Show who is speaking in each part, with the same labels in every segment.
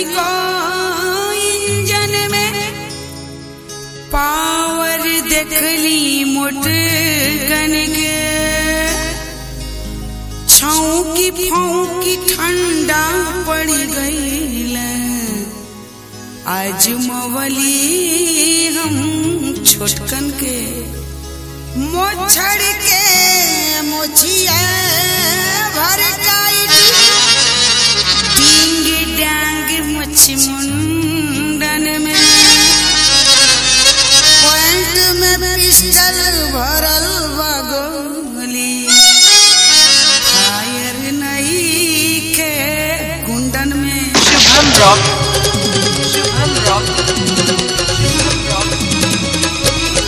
Speaker 1: तनिको इंजन में पावर देखली मोट कन के छौकी फौकी ठंडा पड़ गईल आज मवली हम छोटकन के मोछड़ के मोछिया भर टाइट डिंग डांग मछ मुंडन में पॉइंट में पिस्टल भरल बा गोली फायर नहीं के कुंडन में
Speaker 2: Shubham rock Shubham rock Shubham rock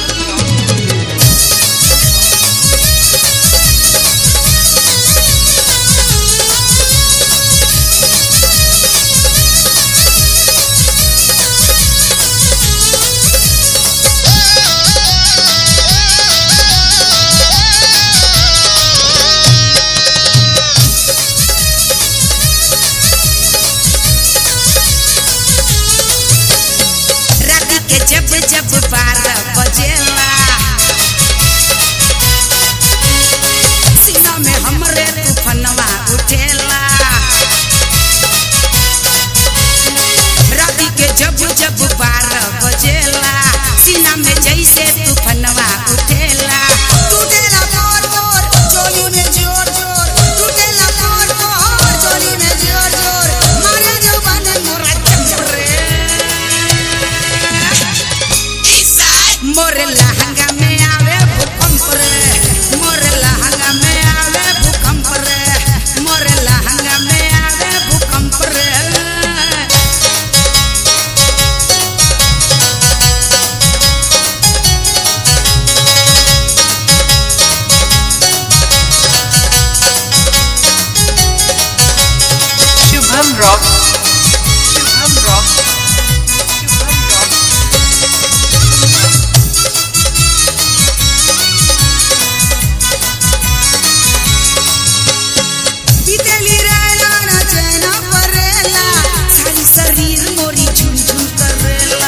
Speaker 1: रात के जब जब बारह बजेला सीना में हमरे तूफनवा उठेला रात के जब जब बारह बजेला सीना में जैसे तूफनवा उठेला टूटेला मोर मोर चोली में जोर जोर टूटेला मोर मोर चोली में जोर जोर मारे जवान मोरा चमरे मोर लहंगा में आवे भूकंप रे मोर लहंगा में आवे भूकंप रे मोर लहंगा में आवे भूकंप रे
Speaker 2: Shubham rock Shubham rock Shubham rock
Speaker 1: बीतेली रहना ना चैना परेला सारी शरीर मोरी झुमझुम करेला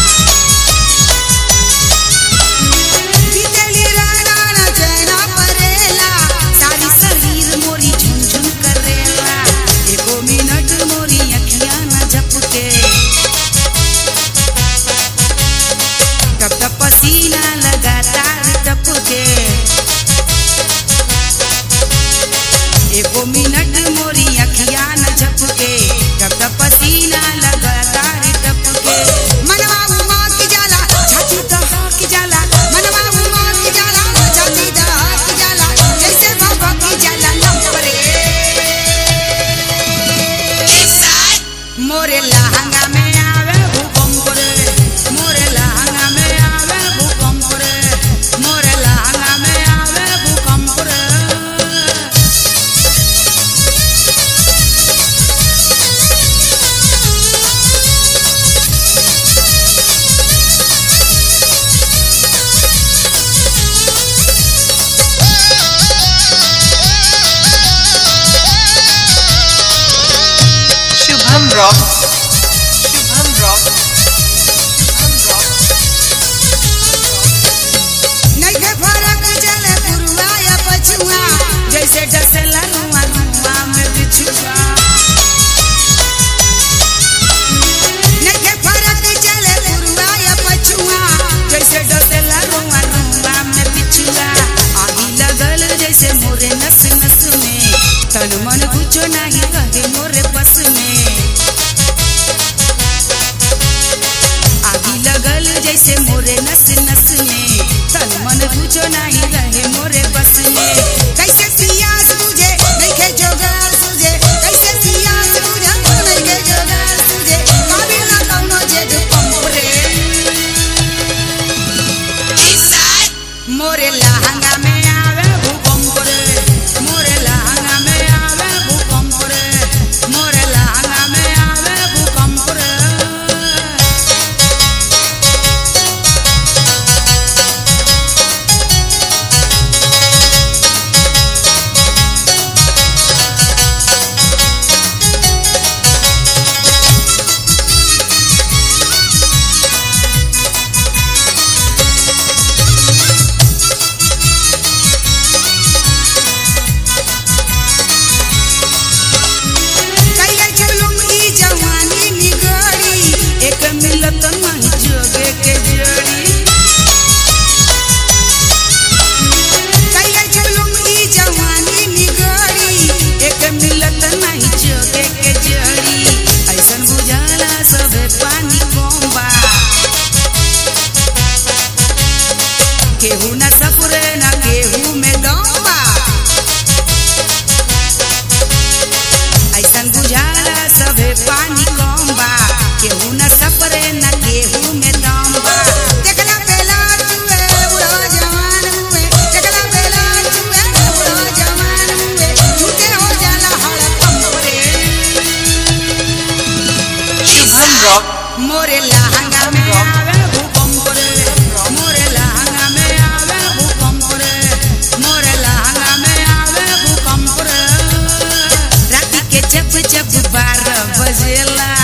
Speaker 1: बीतेली रहना ना चैना परेला सारी शरीर मोरी झुमझुम करेला एको मिनट मोरी अखियां न झपके टप टप पसीना लगातार टपके एको मिनट मोरी अखिया न झपके टप टप पसीना लगातार टपके मनवा उमा की जाला छाती दहा की जाला मनवा उमा की जाला छाती दहा की जाला जैसे बाबा की जाला नंबरे मोरे लहंगा में आवे भूकंप रे मोरे लहंगा में आवे भूकंप रे मोरे लहंगा में आवे भूकंप रे
Speaker 2: Shubham rock Shubham rock Shubham rock
Speaker 1: नइखे फरक चले पुरुआ या पछुआ जैसे डसेला रुआ रुआ में बिछुआ नइखे फरक चले पुरुआ या पछुआ जैसे डसेला रुआ रुआ में बिछुआ आगी लगल जैसे मोरे नस नस में तन मन कुछो नहीं रहे मोरे बस में आगी लगल जैसे मोरे नस नस में तन मन कुछो नहीं रहे मोरे बस में कैसे पियास बुझे नइखे जोगार सुझे कैसे पियास बुझे नइखे जोगार सुझे काबिल ना कौनो जेड पंप रे मोरे लहंगा में आवे भूकंप रे मोरे लहंगा में आवे भूकंप रे मोरे लहंगा में आवे भूकंप रे जब जब बारह बजेला